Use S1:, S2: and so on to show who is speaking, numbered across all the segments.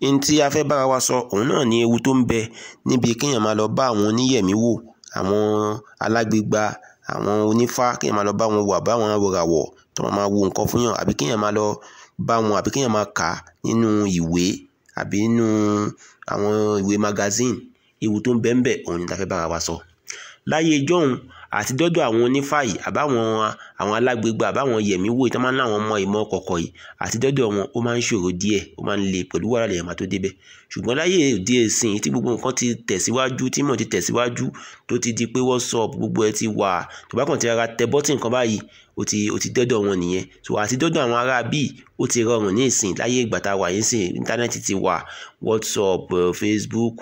S1: n tí a fẹ́ bára wa sọ òun náà ni ewu tó ń bẹ níbi kéèyàn máa lọ bá àwọn oníyẹ̀mí wò àwọn alágbègbà àwọn onífá kéèyàn máa lọ bá wọn wò àbáwọn awòràwọ̀ tó máa máa wo nǹkan fún yàn àbí kéèyàn máa lọ bá wọn àbí kéèyàn máa kà á nínú ìwé àbí nínú àwọn ìwé magazine ewu tó ń bẹ ń bẹ òun ni ta fẹ́ bára wa sọ láyé ijọ́hun àti dọ́dọ̀ àwọn onífá yìí àbáwọn àwọn alágbègbà àbáwọn yẹ̀mí wò tí wọ́n máa ń láwọn ọmọ ìmọ̀ kọ̀kọ̀ yìí àti dọ́dọ̀ wọn ó máa ń ṣòro díẹ̀ ó máa ń le pẹ̀lú wàhálà lèèyàn máa tó débẹ̀ ṣùgbọ́n láyé òde ìsìn tí gbogbo nǹkan ti tẹ̀síwájú tí mọ̀ ti tẹ̀síwájú tó ti di pé WhatsApp gbogbo ẹ ti wà tó bá kàn ti rárá tẹ bọ́tì nǹkan báyìí ó ti ó ti dọ́dọ̀ wọn nìyẹn so àti dọ́dọ̀ àwọn ará bíi ó ti rọrùn ní ìsìn láyé ìgbà tá a wà yín sìn íńtánẹ́ẹ̀tì ti wà WhatsApp Facebook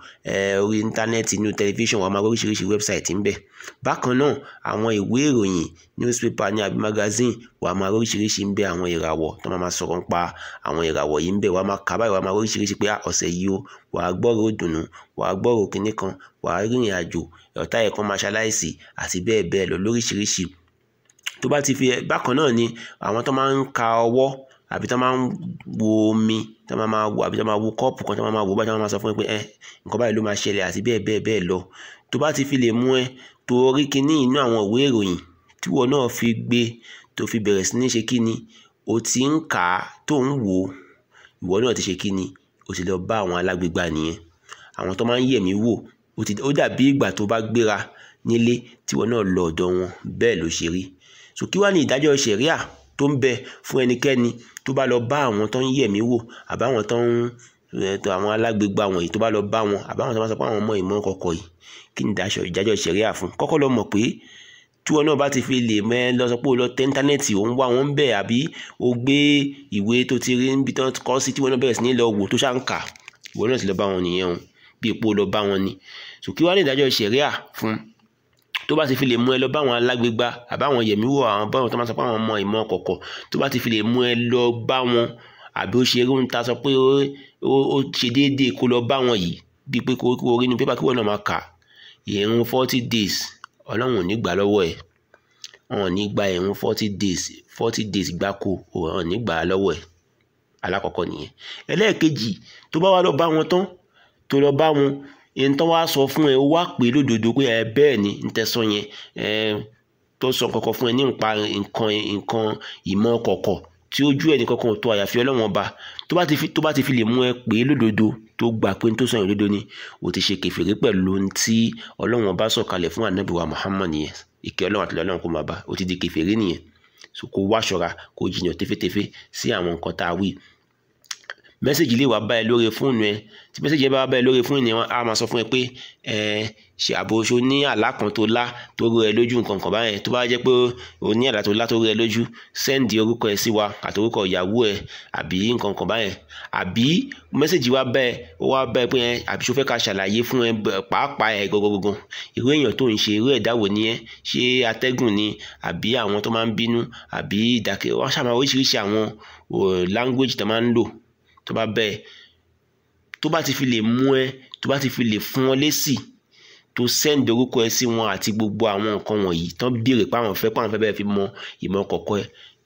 S1: orí íńtánẹ́ẹ̀tì inú tẹlifíṣàn wà máa oríṣiríṣi wẹ́bsáìtì ń bẹ bákan náà àwọn ìwé ìròyìn newspaper ní àbí magazine wà máa oríṣiríṣi ń bẹ àwọn ìràwọ̀ tó máa sọ̀rọ̀ nípa àwọn ìràwọ̀ yìí ń bẹ wà máa kà báyìí wà máa oríṣiríṣi pé ọ̀sẹ̀ yìí o wà á gbọ́rọ̀ òdùnnú wà á gbọ́rọ̀ kinní kan wà á rìnrìn àjò ọ̀tá ẹ̀kan máa ṣaláìsí àti bẹ́ẹ̀ bẹ́ẹ̀ lọ lóríṣiríṣi tó bá ti fi bákan náà ni àwọn tó máa ń ka ọwọ́ àbí tó máa ń wo omi tó máa máa wo àbí tó máa wo kọ́ọ̀pù kan tó máa máa wo báyìí tó máa máa sọ fún ẹ pé ẹ nǹkan báyìí ló máa ṣẹlẹ̀ àti bẹ́ẹ̀ bẹ́ẹ̀ bẹ́ẹ̀ lọ tó bá ti fi lè mú ẹ tó rí kinní inú àwọn ìwé ìròyìn tí wọn náà fi gbé tó fi bẹ̀rẹ̀ sí ní ṣe kíni o ti ń kà á tó ń wò ó ìwọ náà ti ṣe kíni o ti lọ bá àwọn alágbègbà nìyẹn àwọn tó máa ń yẹ̀mí wò ó dàbí ìgbà tó bá gbéra nílé tí wọn náà lọ ọ̀dọ̀ wọn bẹ́ẹ̀ ló ṣe rí so kí wá ní ìdájọ́ ṣẹ̀ríà tó ń bẹ fún ẹnikẹ́ni tó bá lọ bá àwọn tó ń yẹ̀mí wò àbáwọn tó ń àwọn alágbègbà wọ̀nyí tó bá lọ bá wọn àbáwọn tó bá sọ pé àwọn ọmọ ìmọ̀ kọ̀kọ̀ yìí kí ni ìdájọ́ ṣẹ̀ríà fún kọ́kọ́ lọ mọ̀ pé tí wọn náà bá ti fi lè mẹ́ lọ sọ pé o lọ tẹ íńtánẹ́ẹ̀tì ò ń wá wọn ń bẹ̀ àbí o gbé ìwé tó ti rí níbi tó kọ́ sí tí wọn náà bẹ̀rẹ̀ sí ní lọ wò tó ṣáà ń kà ìwọ náà ti lọ bá wọn nìyẹn o bí epo lọ bá wọn ni so kí wá ní ìdájọ́ ṣẹ̀ríà fún tó bá ti fi lè mú ẹ lọ bá àwọn alágbègbà àbáwọn yẹ̀mí wò àwọn báwọn tó máa sọ pé àwọn ọmọ ìmọ̀ kọ̀kọ̀ tó bá ti fi lè mú ẹ lọ bá wọn àbí ó ṣe eré ń ta sọ pé ó ṣe déédéé kó lọ bá wọn yìí bíi pé kó rí inú pépà kí wọn náà máa kà ìrun forty days ọlọ́run ò ní gbà lọ́wọ́ ẹ̀ wọn ò ní gba ìrun forty days forty days gbáko wọn ò ní gbà á lọ́wọ́ ẹ̀ alákọ̀ọ́kọ́ nìyẹn ẹlẹ́ẹ̀kejì tó bá wá lọ bá wọn tán tó lọ bá wọn ẹni tó wá sọ fún ẹ ó wá pè lódodo pé ẹ bẹ́ẹ̀ ni ń tẹ́sán yẹn ẹ tó sọ kọ̀kọ̀ fún ẹ ní nípa nǹkan nǹkan ìmọ̀ kọ̀kọ̀ tí ojú ẹnì kankan tó àyàfi ọlọ́wọ́n ọba tó bá ti fi tó bá ti fi lè mú ẹ pè lódodo tó gbà pé tó sọ òdodo ni o ti ṣe kẹfìrí pẹ̀lú ohun tí ọlọ́wọ́n ọba sọ̀kalẹ̀ fún ànábì wa Muhammad nìyẹn ìkẹ́ ọlọ́wọ́n àti ọlọ́wọ́n kò máa bá o ti di kẹfìrí nìyẹn so kó wá ṣọ́ra kó jìnnà tẹfẹtẹfẹ sí àwọn nǹkan tá a wí mẹ́sẹ̀gì lè wá bá ẹ lórí fóònù ẹ tí mẹ́sẹ̀gì yẹn bá wá bá ẹ lórí fóònù ẹ á máa sọ fún ẹ pé ẹ ṣe àbòṣo ní àlá kan tó lá tó rú ẹ lójú nǹkan kan báyẹn tó bá jẹ́ pé o ní àlá tó lá tó rú ẹ lójú sẹ́ǹdì orúkọ ẹ sí wa àti orúkọ ìyàwó ẹ àbí nǹkan kan báyẹn àbí mẹ́sẹ̀gì wá bá ẹ ó wá bá ẹ pé ẹ àbí ṣo fẹ́ ká ṣàlàyé fún ẹ pàápàá ẹ gọgọgọgọ irú èèyàn tó ń ṣe irú ẹ̀dá wo ni ẹ ṣé atẹ́gùn ni àbí àwọn tó máa ń bínú àbí ìdákẹ́ wọ́n ṣàmà oríṣiríṣi àwọn language tó máa ń lò tó bá bẹ́ẹ̀ tó bá ti fi lè mú ẹ tó bá ti fi lè fún ọ lésì tó sẹ́ǹdì orúkọ ẹ sí wọn àti gbogbo àwọn nǹkan wọ̀nyí tán béèrè pé àwọn fẹ́ pé àwọn fẹ́ bẹ́ẹ̀ fi mọ ìmọ̀ kọ̀kọ́ ẹ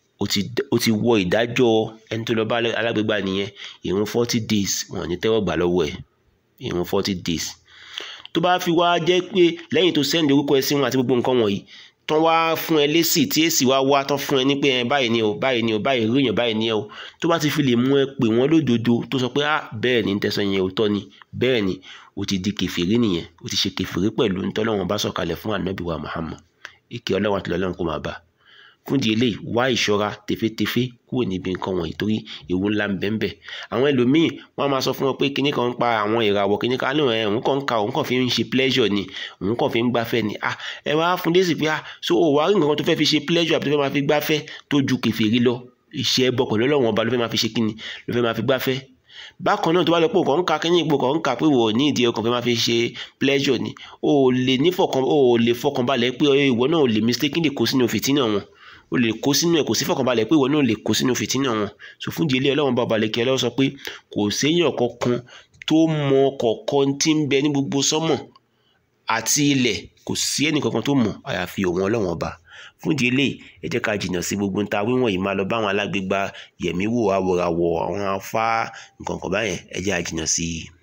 S1: ó ti wọ ìdájọ́ ẹni tó lọ bá alágbègbà nìyẹn ìrun forty days wọn ò ní tẹ́wọ́ gbà lọ́wọ́ ẹ ìrun forty days tó bá fi wá jẹ́ pé lẹ́yìn tó sẹ́ǹdì orúkọ ẹ sí wọn àti gbogbo nǹkan wọ̀nyí tán wá fún ẹ lésì tí èsì wá wá tán fún ẹ ní pé ẹ báyìí ni o báyìí ni o báyìí rí èèyàn báyìí ni ẹ o tó bá ti fi lè mú ẹ pè wọ́n lódodo tó sọ pé ah bẹ́ẹ̀ ni tẹ̀sán yẹn òótọ́ ni bẹ́ẹ̀ ni o ti di kẹfìrí nìyẹn o ti ṣe kẹfìrí pẹ̀lú ntọ́lọ́wọ́n bá sọ̀kalẹ̀ fún ànábì wa Muhammad ìkẹ́ ọlọ́wọ́n àti ọlọ́run kò máa bá fún di eléyìí wá ìṣọ́ra tefetefe kúrò níbi nǹkan wọ̀nyí torí ewu ńlá ń bẹ́ẹ̀ àwọn ẹlòmíì wọ́n á máa sọ fún wọn pé kinní kan ń pa àwọn ìràwọ̀ kinní kan ní ẹ̀ òun kàn ń ka òun kàn fi ń ṣe pleasure ni òun kàn fi ń gbafẹ́ ni ah ẹ wá fún dé sí pé ah so ò wá rí nǹkan tó fẹ́ fi ṣe pleasure àbí tó fẹ́ máa fi gbafẹ́ tó ju kèfèrí lọ ìṣe ẹbọ pẹ̀lú ọlọ́run ọba ló fẹ́ máa fi ṣe kíni ló fẹ́ máa fi gbafẹ́ bákan náà tó bá lọ pé nǹkan ń ka kínní ipò kan ń kà pé wò ní ìdí ọkàn fẹ́ máa fi ṣe pleasure ni o ò lè ní fọkàn o ò lè fọkàn balẹ̀ pé ìwọ náà ò lè mistakenly kó sínú fìtínà wọn o lè kó sínú ẹ kò sí fọkànbalẹ̀ pé ìwọ náà lè kó sínú fìtínà wọn so fún ìdílé ọlọ́run bá balẹ̀ kí ọlọ́run sọ pé kò séèyàn kankan tó mọ kọ̀ọ̀kan tí ń bẹ ní gbogbo sọ́mọ̀ àti ilẹ̀ kò sí ẹnì kankan tó mọ̀ àyàfi òun ọlọ́run ọba fún ìdí eléyìí ẹ jẹ́ ká jìnnà sí gbogbo nta wíwọ̀n yìí máa lọ bá àwọn alágbègbà yẹ̀mí wò awòràwọ̀ àwọn afá nǹkan kan báyẹn ẹ jẹ́ àjìnnà sí i.